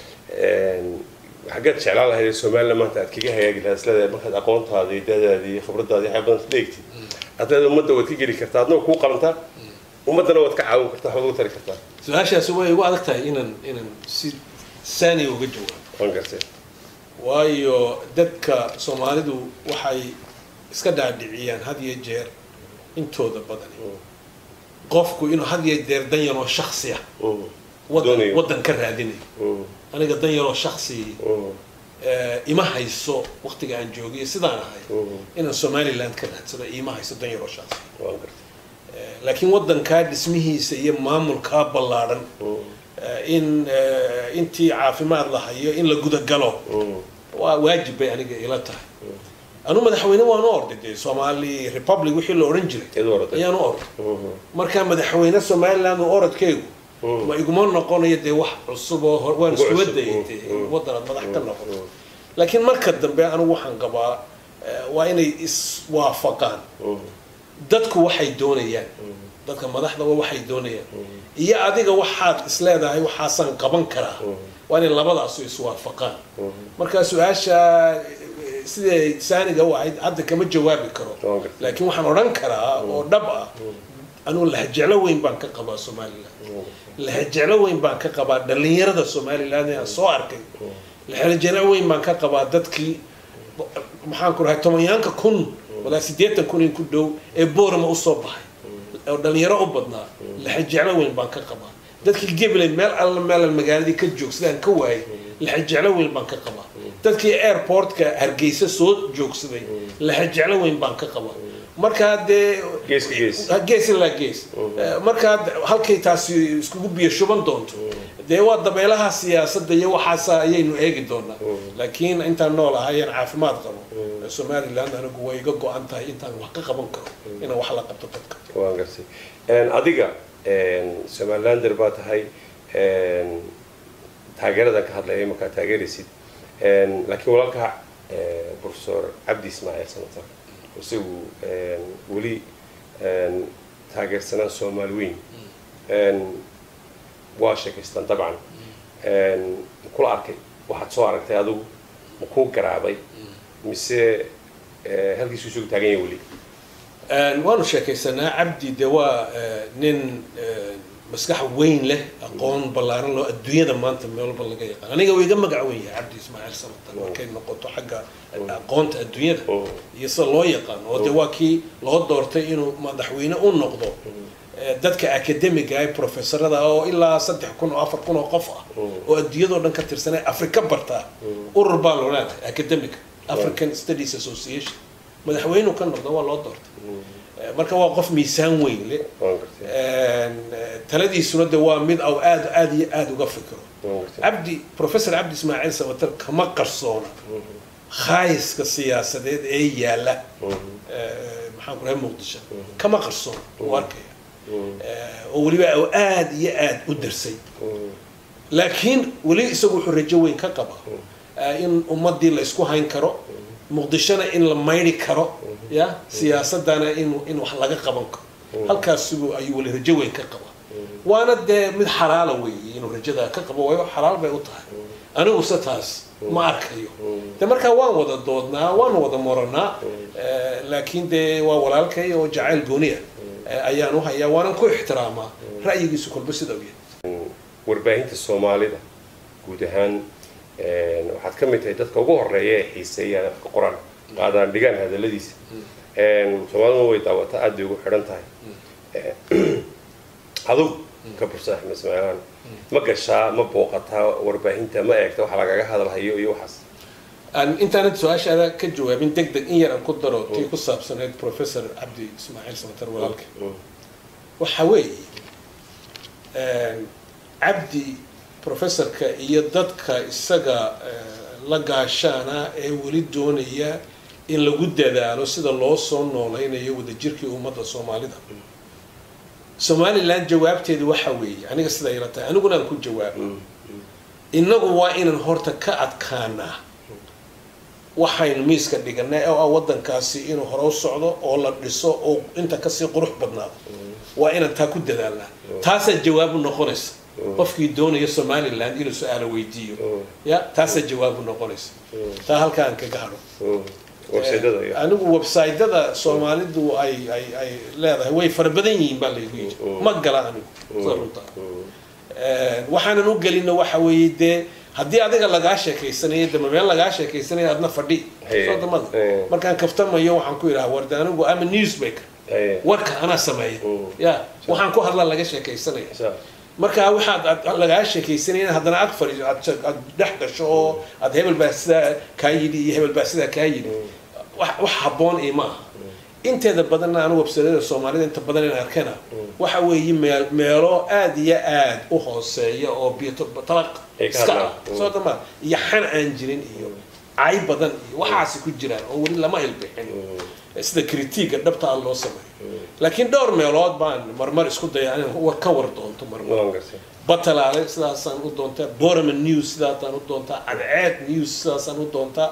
xaggeed jeclaan lahayd somaliland maanta aad kaga hagaagi lahayd isleedahay markaad aqoontaada iyo dadaada iyo khibradaada waxay badan dheegtid haddaad ummadda waad ka geli kartaa adna kuu qalantaa ummaddana waad ka caawin kartaa waxbaad ugu tari kartaa su-aashaasi way igu adag tahay inaan inaan si saani uga jawaabo waan gartay waayo dadka soomaalidu waxay iska dhaadhiciyaan had iyo jeer intooda badani qofku inuu had iyo jeer dan yaroo shaksi ah waddan ka raadinayo aniga dan yaroo shaksi ima hayso waqtiga aan joogay sidaan ahay inaan somaliland ka raadsado ima hayso dan yaroo shaksi laakiin waddankaa dhismihiisa iyo maamulkaa ballaadhan in intii caafimaad la hayo in la gudagalo waa waajib bay aniga ila tahay anu madaxweyne waan u orday dee somali republic wixii la odhan jiray ayaan u orday markaa madaxweyne somaliland oo orodkaygu ma iguma noqonayo dee wax cusub oo waan iskuba dayay dee waddan aad madax ka noqoto laakiin marka dambe anigu waxaan qabaa waa inay iswaafaqaan dadku waxay doonayaan dadka madaxdaba waxay doonayaan iyo adiga waxaad isleedahay waxaasaan qaban karaa waa inay labadaasu iswaafaqaan marka su-aasha siday saaniga u ahayd hadda kama jawaabi karo laakiin waxaan odhan karaa oo dhab ah anugu lahajeclo weyn baan ka qabaa somaliland lahajeclo weyn baan ka qabaa dhalinyarada somaliland aan soo arkay lahajeclo weyn baan ka qabaa dadkii maxaan ku rahay tobanyaanka kun walaa siddeetan kun in ku dhow ee boorama usoo baxay oo dhalinyaro u badnaa lahajeclo weyn baan ka qabaa dadkii gabley meel alla meelan magaaladii ka joog sidaan ka waayay lahajeclo weyn baan ka qabaa dadkii airportka hargeysa soo joogsaday lahajeclo weyn baan ka qabaa markaa dee gees ilaa gees markaa halkay taasi iskugu biyo shuban doonto dee waa dabeelaha siyaasadda iyo waxaasa ayaynu eegi doonaa laakiin intaan nool ahayeen caafimaad qabo somaliland anigu way iga go-an tahay intaan wax ka qaban karo inaan wax la qabto dadka waan gartay adiga somalilander baa tahay taageeradan ka hadlaya markaa taageeraysid laakiin walaalka professor cabdi ismaaciil sanatar isagu weli taageersanaan soomaali weyn waa sheekaystaan dabcan kula arkay waxaad soo aragtay adigu ma kuu garaabay mise halkiisu isugu taagan yahay weli waanu sheekaysanaa cabdi de waa nin maskax weyn leh aqoon ballaaran loo adduunyada maanta meel walba laga yaqaan aniga waa iga magac weyn yahay cabdi ismaaciil samatar markay noqoto xagga aqoonta adduunyada iyo sida loo yaqaano oo de waa kii loo doortay inuu madaxweyne u noqdo dadka academiga ee professorada oo ilaa saddex kun oo afar kun oo qof ah oo adduunyadao dhan ka tirsanay afrika bartaa urur baa loo leedahay academic african studies association madaxweyneu ka noqdo waa loo doortay marka waa qof miisaan weyn le taladiisuna de waa mid aw aad aad iyo aada uga fikiro cabdi professor cabdi ismaaciil samatar kama qarsoona khaayiska siyaasadeed ee yaala maxaan ku rahay muqdisho kama qarsoona u arkaya oo weliba aw aada iyo aada u darsay laakiin weli isagu wuxuu rajo weyn ka qaba in ummadii la isku hayn karo muqdishona in la mayri karo ya siyaasadana in in wax laga qaban karo halkaasigu ayuu weli rajo weyn ka qaba waana dee mid xalaala weeye inuu rajadaa ka qabo waayo xalaal bay u tahay aniguse taas ma arkayo de markaa waan wada doodnaa waan wada moranaa laakiin dee waa walaalkay oo jacayl gooniya ayaan u hayaa waanan ku ixtiraamaa ra'yigiisu kolba sida u yahay warbaahinta soomaalida guud ahaan waxaad ka mid tahay dadka ugu horeeya ee xiiseeyaan afka qoraan qaadaan dhigaan hadaladiisa soomaaliduna way daawataa aad bay ugu xidhan tahay adug ka bursa axmed ismaacilaan ma gashaa ma booqataa warbaahinta ma eegta waxa lagaga hadalhayo iyo waxaas intaanad su-aashaada ka jawaabin deg deg in yar aan ku daro tii ku saabsanayd professor cabdi ismaaciil samatar walaalka waxa weeye cabdi professorka iyo dadka isaga la gaashaana ee weli doonaya in lagu dadaalo sida loo soo noolaynayo wadajirkii ummadda soomaalida somalilan jawaabteedu waxa weeye aniga sida ila tahay aniguna aan ku jawaabo innagu waa inaan horta ka adkaanaa waxaynu miiska dhiganay oo ah waddankaasi inuu hore u socdo oo la dhiso oo inta kasii qurux badnaado waa inaan taa ku dadaalnaa taasaa jawaabu noqonaysa qofkii doonaya somaliland inuu su-aalo weydiiyo ya taasaa jawaabu noqonaysa taa halkaan kaga hadho anigu websiteda soomaalidu ay ay ay leedahay way fara badan yihiin baa laygu yiri ma gala anigu sida runta waxaanan u gelino waxa weeye dee haddii adiga lagaa sheekaysanayo dama meel lagaa sheekaysanayo adna fadhi soodamada markaan kaftamayo waxaan ku yidhaha warde anigu ama newsmaker warka anaa sameeya ya waxaan ku hadla laga sheekaysanaya markaa waxaad lagaa sheekaysanaya haddana ag fadhiiso aad dhex gasho oo aad hebel baa sidaa kaa yidhi iyo hebel baa sidaa kaa yidhi wax habboon iyo ma aha inteeda badanna anu websadada soomaalida inta badan in arkana waxa weeye meel meelo aada iyo aad u hooseeya oo biyotalaq iska ah soo dama iyo xan aan jirin iyo cay badan iyo waxaasi ku jiraan oo weli lama ilbixin sida critiga dhabta a loo sameeyo laakiin dhowr meelood baan marmar isku daya in war ka war doonto marmar batalaale sidaasaan u doontaa boraman news sidaasaan u doontaa cadceed news sidaasaan u doontaa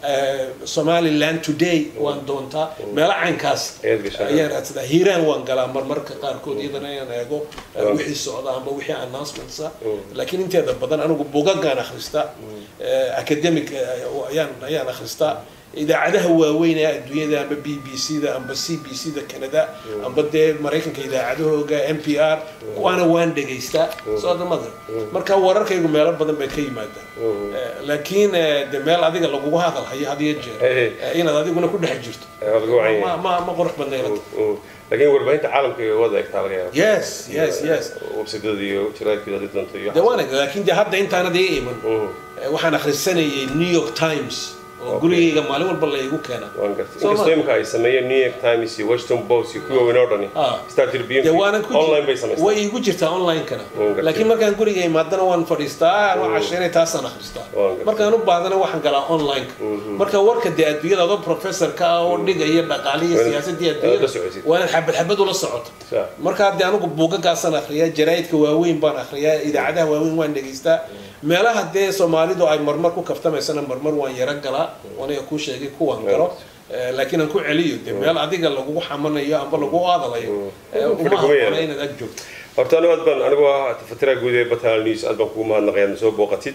somaliland today waan doontaa meelo caynkaas ayaan raadsadaa hiiraan waan galaa marmarka qaarkood iyadana ayaan eego wixii socda amba wixii announcementsa laakiin inteeda badan anigu bugagaan akhristaa academic ayaan ayaan akhristaa idaacadaha waaweyn ee adduunyada amba b b c da amba c b c da canada amba dee maraykanka idaacadahooga n p r kuwaana waan dhegaystaa soo damada marka wararkaygu meelo badan bay ka yimaadaan laakiin de meel adiga lagugu hadal hayo had iyo jeer inaad adiguna ku dhex jirto ma ma qurux badnayla laakiin warbaahinta caalamka iyo wada egtaa laga yaaba yes yes yes websidada iyo jaraadkeeda hadii doonto iyo de waan laakiin de hadda intaanad ii iman waxaan akhrisanayay new york times oo gurigayga maalin walba la igu keena waan gartay inkastoo imika ay sameeyeen new york times iyo washington post iyo kuwa weyn oo dhani star tribune online bay samaystaan way igu jirtaa online-kana laakiin markaan guriga imaadana waan fadhiistaa anoo casheynay taasaan akhristaa markaan u baadana waxaan galaa online-ka marka warka dee adduunyada adoo professorka ah oo dhigaya dhaqaalihi siyaasadii adduunyada waana xabad xabad ula socoto markaa dee anigu buugagaasaan akhriyaa jaraa'idka waaweyn baan akhriyaa idaacadaha waaweyn waan dhegaystaa meelaha dee soomaalidu ay marmar ku kaftamaysana marmar waan yaro galaa aniga kuu sheegay kuwaan galo laakiin aan ku celiyo de meel adiga lagugu xamanayo amba lagu aadalayo uma habboona inaad ag joogto horta anigu aad baan anigu ah tafatira guud ee batal news aad baan kugu mahadnaqaya na soo booqatid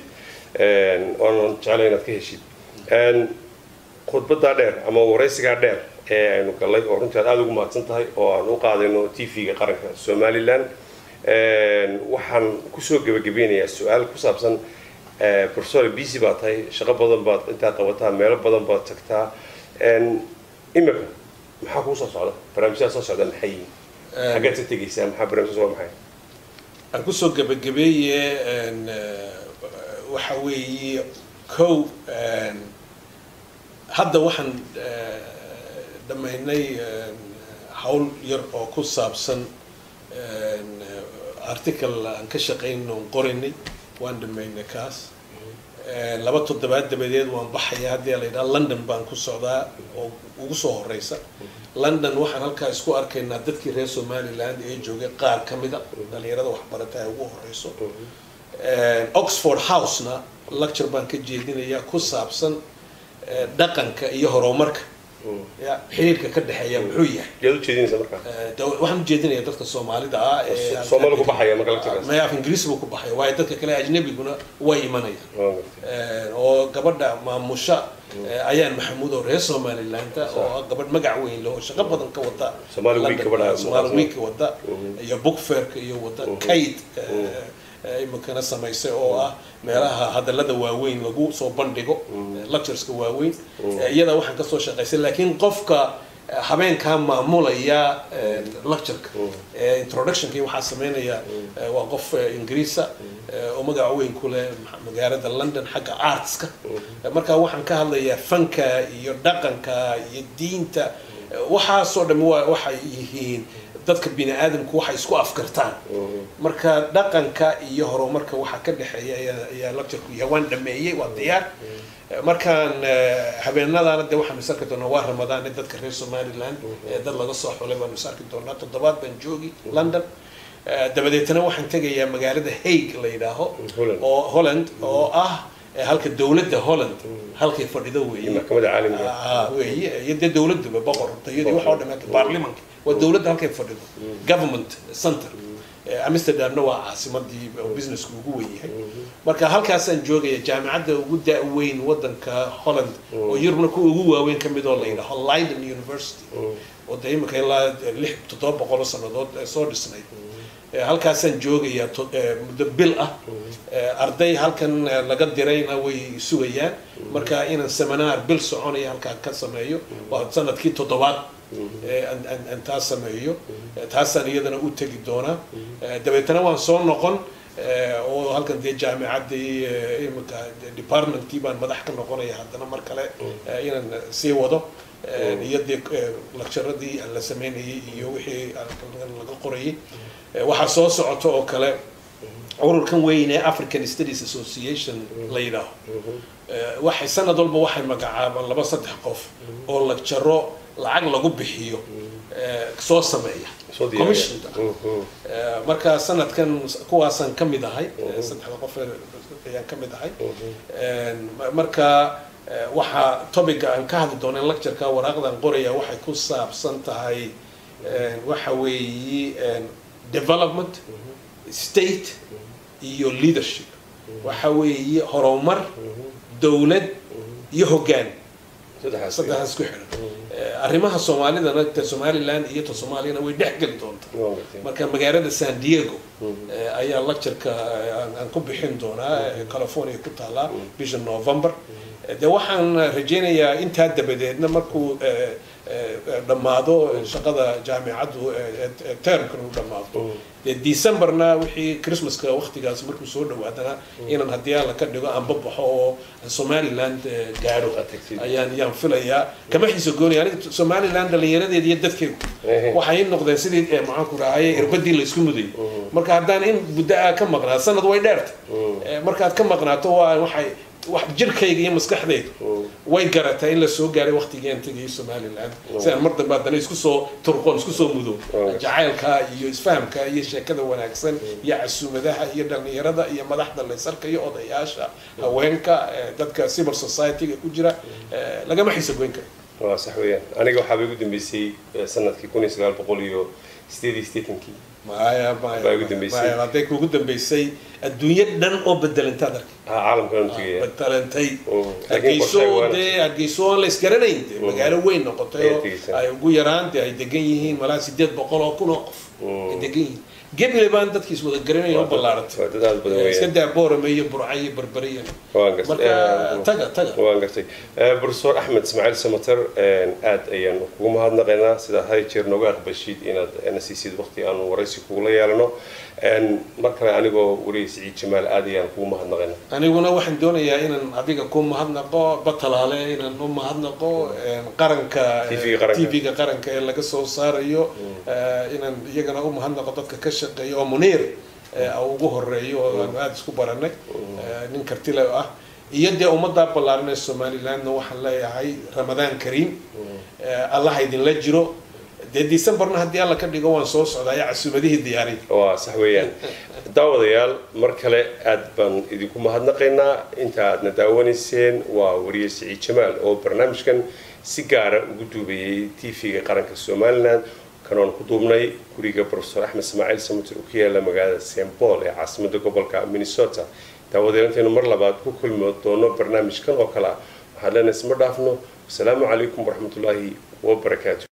waanan jeclay inaad ka heshid khudbadaa dheer ama waraysigaa dheer ee aynu gallay oo runtii aad aada ugu mahadsan tahay oo aan u qaadayno t v-ga qaranka somaliland waxaan kusoo gebagabeynayaa su-aal ku saabsan professor busy baa tahay shaqo badan baad intaa qabataa meelo badan baad tagtaa imika maxaa kuu soo socda barnaamijyada soo socda maxay yihiin xaggeed ka tegaysaa maxaa barnaamijyada waa maxay aan kusoo gebagabeeye waxa weeye kow hadda waxaan dhammaynay hawl yar oo ku saabsan article aan ka shaqayn oon qoraynay waan dhamaynay kaas laba toddobaad dabadeed waan baxaya haddii la yidhaha london baan ku socdaa oo ugu soo horeysa london waxaan halkaa isku arkaynaa dadkii reer somaliland ee joogay qaar ka mida dhalinyarada waxbarata ay ugu horeyso oxford housena lecture baan ka jeedinayaa ku saabsan dhaqanka iyo horumarka ya xiriirka ka dhexeeya muxuu yahay yaad ujeedinaysa markaa waxaan ujeedinaya dadka soomaalida ah ee soomaali ku baxaya marka lecturekaas maya af ingiriis buu ku baxaya waayo dadka kale ajnabiguna way imanayaan oo gabadha maamusha ayaan maxamuud oo reer somaliland oo ah gabadh magac weyn leh oo shaqo badan ka wada Somali Week gabadha Somali Week wada iyo book fairka iyo wada kayd iminkana samaysay oo ah meelaha hadalada waaweyn lagu soo bandhigo lectureska waaweyn iyada waxaan kasoo shaqaysay laakiin qofka habeenkaa maamulaya lectureka introductionkii waxaa sameynaya waa qof ingiriisa oo magac weyn ku leh magaalada london xagga artska marka waxaan ka hadlayaa fanka iyo dhaqanka iyo diinta waxaasoo dhami waxay yihiin dadka bini aadamku waxay isku afkartaan marka dhaqanka iyo horumarka waxaa ka dhexeeya ayaa- ayaa lectureku yahay waan dhameeyey waa diyaar markaan eh, habeenadaana de waxaanu is arki doonaa waa ramadaan dadka reer somaliland ee dad laga soo xulay baanu is arki doonaa toddobaad baan joogi london Eh, dabadeetana waxaan tegayaa magaalada hague la yidhaaho Holland. oo holland oo ah eh, halka dowladda holland halkay fadhido iyo weeye maxkamadda caalamiga Ah, weeye iyo dee dowladuba boqortooyadii waxa oo dhammaatay baarlimanka waa dowladda halkay fadhido government center Eh, amsterdamna waa caasimadii oo businesska ugu weyn yahay marka halkaasaan joogaya jaamicadda ugu da-weyn wadanka holland oo yurubna kuwa ugu waaweyn ka mid oo la yidhaaho leiden university oo dee imika ilaa lix toddoba boqol oo sannadood eh, soo dhisnayd Eh, halkaasaan joogayaa to- eh, muddo bil ah Eh, arday halkan eh, laga dirayna way sugayaan marka inaan seminar bil soconaya halkaa ka sameeyo waa sanadkii toddobaad eh, aan- aan- aan taas sameeyo Eh, taasaan iyadana u tegi doonaa Eh, dabeetana waan soo noqon eh, oo halkan dee jaamicaddii eh, imika departmentkii baan madax ka noqonaya haddana mar kale eh, inaan sii wado Eh, iyo dee eh, lecturadii la sameynayay iyo wixii laga qorayay Eh, waxaa soo socota oo kale ururkan weyn ee african studies association la yidhaaho Eh, waxay sanad walba waxay magacaabaan laba saddex qof oo lecturo lacag lagu bixiyo eh, soo sameeya Soo diyaariya. commissionka Mhm. Eh, marka sanadkan kuwaasaan ka mid ahay eh, saddexda qof ee ayaan ka mid ahay En, ma- marka eh, waxaa topiga aan ka hadli doona lectureka waraaqdan qoraya waxay ku saabsan tahay en, waxa weeyi en, development state iyo leadership waxa weeye horumar dowlad iyo hoggaan saddexaas saddexdaas ku xidhan Eh, arrimaha soomaalidana ta somaliland iyo ta soomaaliyana way dhex geli doontaa Waa gartay. marka magaalada san diego eh, ayaa lectureka eh, aan- aan ku bixin doonaa eh, california ku taalaa bisha november Eh, de waxaan rajaynayaa intaa dabadeedna markuu eh, eh, dhammaado shaqada jaamicaddu eh, eh, termkan uu dhammaado dee decemberna wixii christmaska waqtigaas markuu soo dhawaadana inaan haddii alla ka dhigo aanba baxo oo somaliland eh, gaadho Aad tagtid. ayaan yaan filayaa kama xiiso goonaya aniga somaliland dhallinyaradeeda iyo dadkeedu Ehe. waxay noqdeen sidii eh, maxaan ku rahaye irbadii laysku mudayay marka haddaan in muddo aa ka maqnaa sanad way dheerta Eh, markaad ka maqnaato waa waxay wax jirkayga iyo maskaxdaydu way garataa in la soo gaaray waqtigeen tegayay somaliland si aan mar dambe haddana isku soo turqoon isku soo mudo Oh. jacaylka iyo isfahamka iyo sheekada wanaagsan iyo casuumadaha iyo dhallinyarada iyo madaxda laysarka iyo odayaasha haweenka eh, dadka civil society-ga ku jira eh, lagama xiiso goyn karo waa sax weeyaan aniga waxaaba igu dambeysay eh, sanadkii kun iyo sagaal boqol iyo sideed iyo siddeetankii maya maya Baa ugu dambeysay. maya hadday kugu dambeysay adduunyo dhan oo bedelantaad arkay ha caalamkan u tegaya bedelantay Oo, laakiin hargeyso qorshaha waana- dee hargeyso aan la isgaranayn dee magaalo weyn noqotay Ayay oo tegeysaa. ay ugu yaraan dee ay degan yihiin malaa sideed boqol oo kun oo qof ay degan yihiin geble baan dadkiis wada garanaya u ballaaratay waa dad aad badan Eh, iska weeyaan daa boorame iyo burca iyo berbere iyo waan gartay marka Eh, taga taga waan gartay Eh, professor axmed ismaaciil samater aad ayaan kugu mahadnaqaynaa sida had iyo jeer nooga aqbashid inaad na siisid waqti aanu waraysi kugula yeelano En, mar kale anigoo wariye siciid jamaal aad ayaan kugu mahadnaqaynaa aniguna waxaan doonayaa inaan adiga ku mahadnaqo batalaale inaan u mahadnaqo een, qaranka TV-ga qaranka. tv-ga qaranka ee laga soo saarayo eh, inaan iyagana u mahadnaqo dadka ka shaqeeya oo muniir eh, ugu horeeyo oo aanu aada isku baranay eh, nin kartile ah iyo dee ummaddaa ballaaran ee somalilandna waxaan leeyahay ramadaan kariim Eh, allaha idinla jiro dee decemberna haddii alla ka dhigo waan soo socdaaya casuumadihii diyaariy waa sax weeyaan daawadayaal mar kale aad baan idinku mahadnaqaynaa inta aadna daawanayseen waa wariye siciid jamaal oo barnaamijkan si gaara ugu duubayay tv-ga qaranka somalilan kanoon ku duubnay guriga professor axmed ismaaciil samater oo ku yaala magaalada st paul ee caasimada gobolka minnesota daawadayaal intaynu mar labaad ku kulmi doono barnaamijkan oo kale ah waxaan leenahay isma dhaafno wasalaamu calaykum waraxmatullaahi wabarakaatu